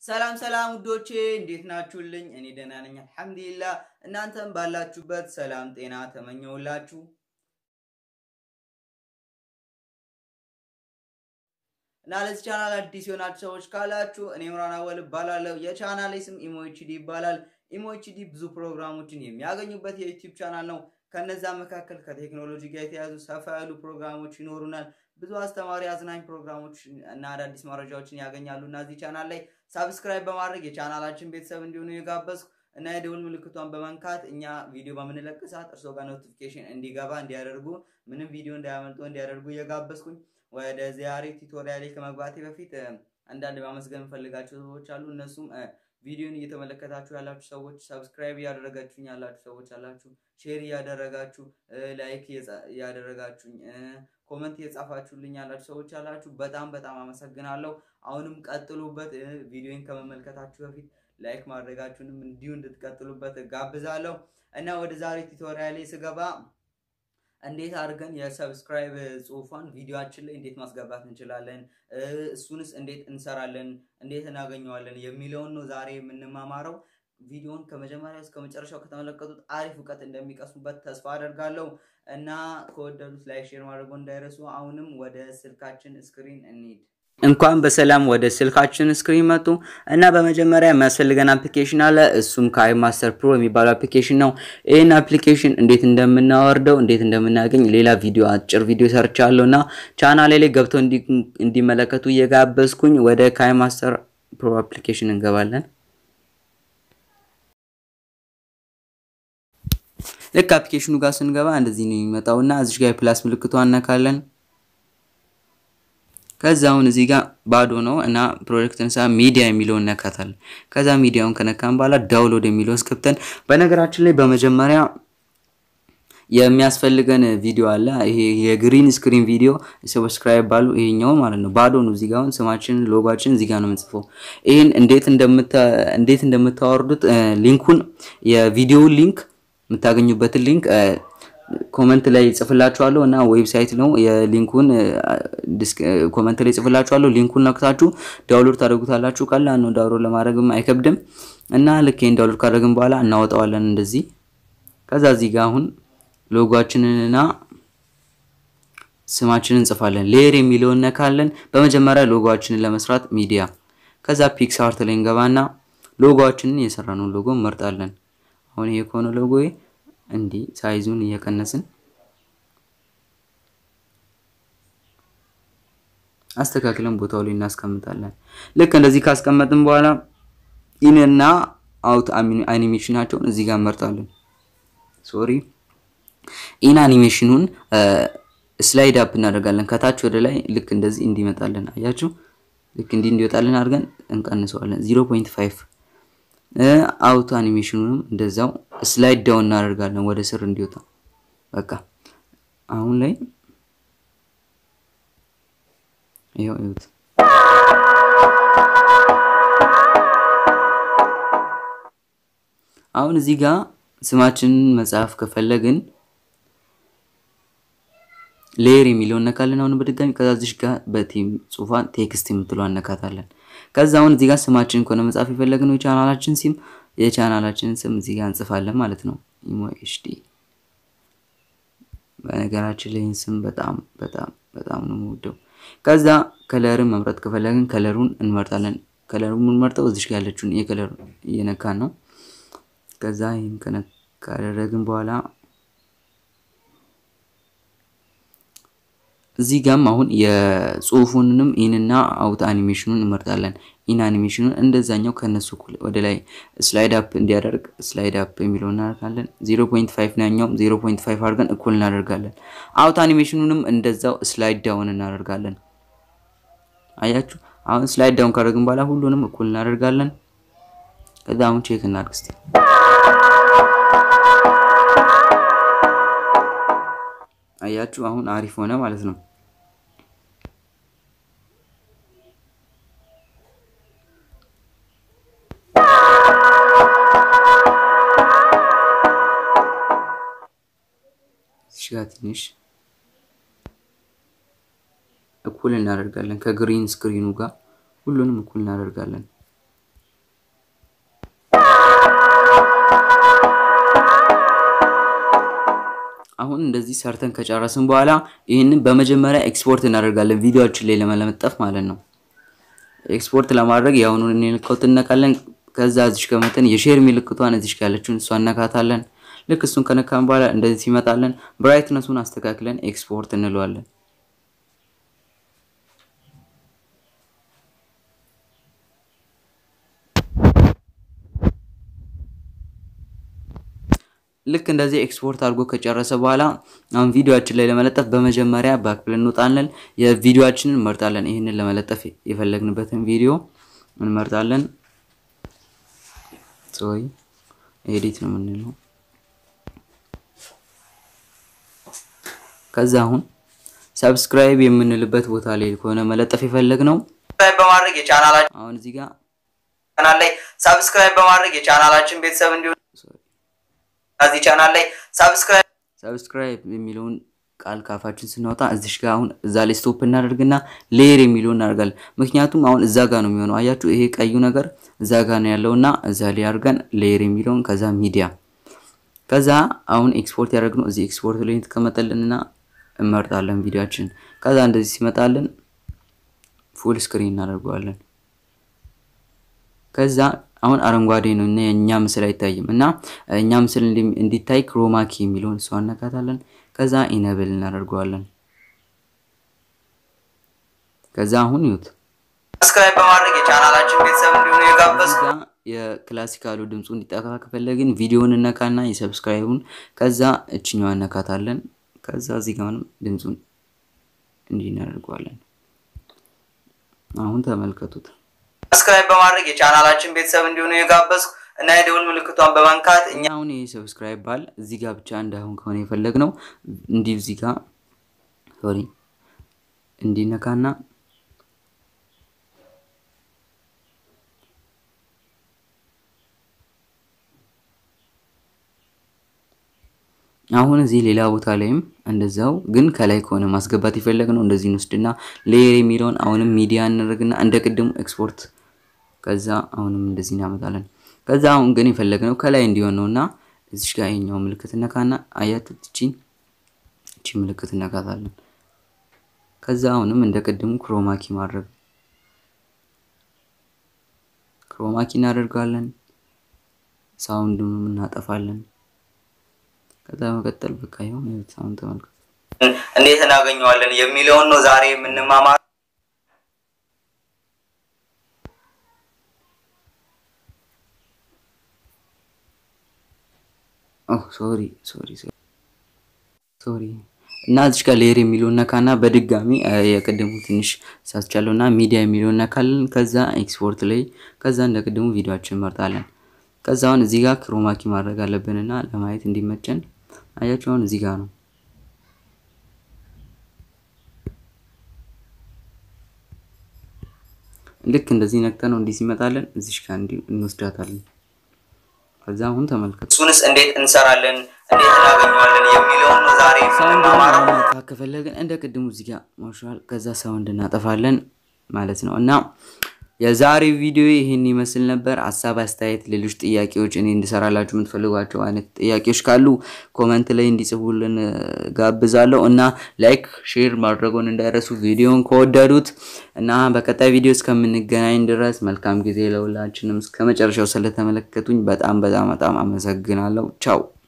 ሰላም ሰላም ውዶቼ እንዴት ናችሁልኝ? እኔ ደህና ነኝ አልሐምዱሊላህ። እናንተም ባላችሁበት ሰላም ጤና ተመኘውላችሁ። እና ለዚህ ቻናል አዲስ የሆናችሁ ሰዎች ካላችሁ እኔ ምራን አወል እባላለሁ። የቻናሌ ስም ኢሞኤችዲ ይባላል። ኢሞኤችዲ ብዙ ፕሮግራሞችን የሚያገኙበት የዩቲዩብ ቻናል ነው። ከነዛ መካከል ከቴክኖሎጂ ጋር የተያዙ ሰፋ ያሉ ፕሮግራሞች ይኖሩናል። ብዙ አስተማሪ አዝናኝ ፕሮግራሞች እና አዳዲስ መረጃዎችን ያገኛሉ እና እዚህ ቻናል ላይ ሳብስክራይብ በማድረግ የቻናላችን ቤተሰብ እንዲሆኑ የጋበዝኩ እና የደውል ምልክቷን በመንካት እኛ ቪዲዮ በምንለቅ ሰዓት እርስዎ ጋር ኖቲፊኬሽን እንዲገባ እንዲያደርጉ ምንም ቪዲዮ እንዳያመልጦ እንዲያደርጉ እየጋበዝኩኝ ወደ ዛሬ ቱቶሪያሌ ከመግባቴ በፊት አንዳንድ ማመስገን የምፈልጋቸው ሰዎች አሉ። እነሱም ቪዲዮን እየተመለከታችሁ ያላችሁ ሰዎች፣ ሰብስክራይብ እያደረጋችሁኝ ያላችሁ ሰዎች አላችሁ፣ ሼር እያደረጋችሁ፣ ላይክ እያደረጋችሁኝ፣ ኮመንት እየጻፋችሁልኝ ያላችሁ ሰዎች አላችሁ። በጣም በጣም አመሰግናለሁ። አሁንም ቀጥሉበት። ቪዲዮን ከመመልከታችሁ በፊት ላይክ ማድረጋችሁንም እንዲሁ እንድትቀጥሉበት ጋብዛለሁ እና ወደ ዛሬ ቱቶሪያሌ ስገባ እንዴት አድርገን የሰብስክራይብ ጽሁፏን ቪዲዮአችን ላይ እንዴት ማስገባት እንችላለን፣ እሱንስ እንዴት እንሰራለን፣ እንዴት እናገኘዋለን የሚለውን ነው ዛሬ የምንማማረው። ቪዲዮውን ከመጀመሪያ እስከ መጨረሻው ከተመለከቱት አሪፍ እውቀት እንደሚቀስሙበት ተስፋ አደርጋለሁ እና ከወደዱት ላይ ሼር ማድረጉ እንዳይረሱ። አሁንም ወደ ስልካችን ስክሪን እንሂድ። እንኳን በሰላም ወደ ስልካችን ስክሪን መጡ እና በመጀመሪያ የሚያስፈልገን አፕሊኬሽን አለ። እሱም ካይ ማስተር ፕሮ የሚባለው አፕሊኬሽን ነው። ይህን አፕሊኬሽን እንዴት እንደምናወርደው እንዴት እንደምናገኝ ሌላ ቪዲዮ አጭር ቪዲዮ ሰርቻለሁ እና ቻናሌ ላይ ገብተው እንዲመለከቱ እየጋበዝኩኝ ወደ ካይ ማስተር ፕሮ አፕሊኬሽን እንገባለን። ልክ አፕሊኬሽኑ ጋር ስንገባ እንደዚህ ነው የሚመጣው እና እዚህ ጋር የፕላስ ምልክቷ እነካለን። ከዛ አሁን እዚህ ጋር ባዶ ነው እና ፕሮጀክት እንሳ ሚዲያ የሚለውን ነካታለን። ከዛ ሚዲያውን ከነካን በኋላ ዳውንሎድ የሚለውን እስከብተን በነገራችን ላይ በመጀመሪያ የሚያስፈልገን ቪዲዮ አለ። ይሄ የግሪን ስክሪን ቪዲዮ ሰብስክራይብ ባሉ ይሄኛው ማለት ነው። ባዶ ነው። እዚህ ጋር አሁን ስማችንን ሎጓችን እዚህ ጋር ነው የምንጽፈው። ይሄን እንዴት እንደምታ እንዴት እንደምታወርዱት ሊንኩን የቪዲዮውን ሊንክ የምታገኙበትን ሊንክ ኮመንት ላይ ጽፍላችኋለሁ እና ዌብሳይት ነው የሊንኩን ኮመንት ላይ ጽፍላችኋለሁ። ሊንኩን ነክታችሁ ዳውንሎድ ታደርጉታላችሁ። ቀላል ነው፣ ዳውንሎድ ለማድረግም አይከብድም እና ልክ ይሄን ዳውንሎድ ካደረግን በኋላ እናወጣዋለን እንደዚህ። ከዛ እዚህ ጋር አሁን ሎጓችንንና ስማችንን እንጽፋለን። ሌየር የሚለውን ነካለን። በመጀመሪያ ሎጎችንን ለመስራት ሚዲያ፣ ከዛ ፒክስአርት ላይ እንገባና ሎጎችንን የሰራነውን ሎጎ እንመርጣለን። አሁን ይሄ ከሆነ ሎጎ እንዲህ ሳይዙን እየቀነስን አስተካክለን ቦታው ላይ እናስቀምጣለን። ልክ እንደዚህ ካስቀመጥን በኋላ ኢንና አውት አኒሜሽናቸውን እዚህ ጋር እንመርጣለን። ሶሪ ኢን አኒሜሽኑን ስላይድ አፕ እናደርጋለን። ከታች ወደ ላይ ልክ እንደዚህ እንዲመጣለን አያችሁ። ልክ እንዲህ እንዲወጣልን አድርገን እንቀንሰዋለን 0.5 አውቶ አኒሜሽኑንም እንደዛው ስላይድ ዳውን እናደርጋለን ወደ ስር እንዲወጣ። በቃ አሁን ላይ ይኸው ይሁት አሁን እዚህ ጋር ስማችንን መጻፍ ከፈለግን ሌየር የሚለውን ነካለን። አሁን በድጋሚ ከዛ እዚህ ጋር በቲም ጽሁፏን ቴክስት የምትለው አነካታለን። ከዛ አሁን እዚህ ጋር ስማችን ከሆነ መጻፍ የፈለግነው የቻናላችን ሲም የቻናላችንን ስም እዚህ ጋር እንጽፋለን ማለት ነው። ኢሞ ኤችዲ በነገራችን ላይ ስም በጣም በጣም በጣም ነው የምወደው። ከዛ ከለርን መምረጥ ከፈለግን ከለሩን እንመርጣለን። ከለሩን የምንመርጠው እዚህ ጋር ያለችውን የከለር እየነካን ነው። ከዛ ይህን ካደረግን በኋላ እዚህ ጋም አሁን የጽሁፉንንም ኢንና አውት አኒሜሽኑን እንመርጣለን። ኢን አኒሜሽኑን እንደዛኛው ከነሱ ወደ ላይ ስላይድ አፕ እንዲያደርግ ስላይድ አፕ የሚለውን እናደርጋለን። 0.5 ናኛውም 0.5 አድርገን እኩል እናደርጋለን። አውት አኒሜሽኑንም እንደዛው ስላይድ ዳውን እናደርጋለን። አያችሁ፣ አሁን ስላይድ ዳውን ካደረግን በኋላ ሁሉንም እኩል እናደርጋለን። ከዛ አሁን ቼክ እናድርግ እስቲ አያችሁ አሁን አሪፍ ሆነ ማለት ነው። እሺ ትንሽ እኩል እናደርጋለን ከግሪን ስክሪኑ ጋር ሁሉንም እኩል እናደርጋለን። አሁን እንደዚህ ሰርተን ከጨረስን በኋላ ይህንን በመጀመሪያ ኤክስፖርት እናደርጋለን ቪዲዮችን ላይ ለመለመጠፍ ማለት ነው። ኤክስፖርት ለማድረግ የአሁኑን ምልክት እነካለን። ከዛ እዚሽ ከመጠን የሼር ምልክቷን እዚሽ ያለችውን እሷ እነካታለን። ልክ እሱን ከነካን በኋላ እንደዚህ ሲመጣለን ብራይትነሱን አስተካክለን ኤክስፖርት እንለዋለን። ልክ እንደዚህ ኤክስፖርት አድርጎ ከጨረሰ በኋላ አሁን ቪዲዮችን ላይ ለመለጠፍ በመጀመሪያ ባክፕል እንወጣለን። የቪዲዮችንን እንመርጣለን። ይህንን ለመለጠፍ የፈለግንበትን ቪዲዮ እንመርጣለን። ሶሪ ኤዲት ነው የምንለው። ከዛ አሁን ሰብስክራይብ የምንልበት ቦታ ላይ ከሆነ መለጠፍ የፈለግ ነው በማድረግ የቻናላችን አሁን እዚህ ጋር ቻናል ላይ ሰብስክራይብ በማድረግ የቻናላችን ቤተሰብ እንዲሆን ከዚህ ቻናል ላይ ሰብስክራይብ ሰብስክራይብ የሚለውን ቃል ካፋችን ስናወጣ እዚሽ ጋር አሁን እዛ ላይ ስቶፕ እናደርግና ሌየር የሚለውን እናደርጋለን። ምክንያቱም አሁን እዛ ጋር ነው የሚሆነው። አያችሁ ይሄ ቀዩ ነገር እዛ ጋር ነው ያለውና እዛ ላይ አድርገን ሌየር የሚለውን ከዛ ሚዲያ ከዛ አሁን ኤክስፖርት ያደረግነው እዚህ ኤክስፖርት ላይ የተቀመጠልንና እንመርጣለን ቪዲዮችን። ከዛ እንደዚህ ሲመጣልን ፉል ስክሪን እናደርገዋለን። ከዛ አሁን አረንጓዴ ነው እና የእኛ ምስል አይታይም እና እኛ ምስል እንዲታይ ክሮማኪ የሚለውን እሷ እነካታለን። ከዛ ኢነብል እናደርገዋለን። ከዛ አሁን ይዩት ሰብስክራይብ በማድረግ የቻናላችን ቤተሰብ እንዲሆኑ የጋበዝ እዚህ ጋ የክላሲካሉ ድምፁ እንዲጠፋ ከፈለግን ቪዲዮውን እነካና የሰብስክራይቡን ከዛ እችኛዋ እነካታለን። ከዛ እዚህ ጋርም ድምፁን እንዲህ እናደርገዋለን። አሁን ተመልከቱት። ሰብስክራይብ በማድረግ የቻናላችን ቤተሰብ እንዲሆኑ የጋበዝ እና የደውል ምልክቷን በመንካት እኛ አሁን ይሄ ሰብስክራይብ ባል እዚህ ጋር ብቻ እንዳይሆን ከሆነ የፈለግ ነው እንዲህ እዚህ ጋር ሶሪ እንዲነካና አሁን እዚህ ሌላ ቦታ ላይም እንደዛው ግን ከላይ ከሆነ ማስገባት የፈለግ ነው እንደዚህ እንወስድና ሌየር የሚለውን አሁንም ሚዲያ እናደርግና እንደ ቅድሙ ኤክስፖርት ከዛ አሁንም እንደዚህ እናመጣለን። ከዛ አሁን ግን የፈለግነው ከላይ እንዲሆን ነው እና እዚሽ ጋር ይሄኛው ምልክት እነካና አያችሁ እቺን እቺ ምልክት እነካታለን። ከዛ አሁንም እንደ ቅድሙ ክሮማኪ ማድረግ ክሮማኪ እናደርጋለን። ሳውንዱንም እናጠፋለን። ከዛ መቀጠል በቃ ይሁን ሳውንድ ተመልከቱ። እንዴት እናገኘዋለን የሚለውን ነው ዛሬ የምንማማር። ሶሪ ሶሪ ሶሪ እና እዚች ጋር ሌየር የሚለውን ነካና በድጋሚ የቅድሙ ትንሽ ሳስቻለው እና ሚዲያ የሚለውን ነካለን። ከዛ ኤክስፖርት ላይ ከዛ እንደ ቅድሙ ቪዲዮችን እንመርጣለን። ከዛ አሁን እዚህ ጋር ክሮማኪ ማድረግ አለብንና ለማየት እንዲመቸን አያችሁ አሁን እዚህ ጋር ነው። ልክ እንደዚህ ነክተ ነው እንዲህ ሲመጣለን እዚሽ ጋር እንዲህ እንወስዳታለን። ከዛ አሁን ተመልከቱ። እሱንስ እንዴት እንሰራለን፣ እንዴት እናገኘዋለን የሚለውን ነው ዛሬ ሳውንድ የምንማማረው። ማጥፋት ከፈለግን እንደ ቅድሙ እዚህ ጋር ማሻል ከዛ ሳውንድ እናጠፋለን ማለት ነው። እና የዛሬው ቪዲዮ ይህን ይመስል ነበር። ሀሳብ አስተያየት፣ ሌሎች ጥያቄዎች እኔ እንድሰራላችሁ የምትፈልጓቸው አይነት ጥያቄዎች ካሉ ኮመንት ላይ እንዲጽፉልን እ፣ ጋብዛለሁ እና ላይክ ሼር ማድረጉን እንዳይረሱ ቪዲዮን ከወደዱት እና በቀጣይ ቪዲዮ እስከምንገናኝ ድረስ መልካም ጊዜ ለሁላችንም። እስከ መጨረሻው ስለተመለከቱኝ በጣም በጣም በጣም አመሰግናለሁ። ቻው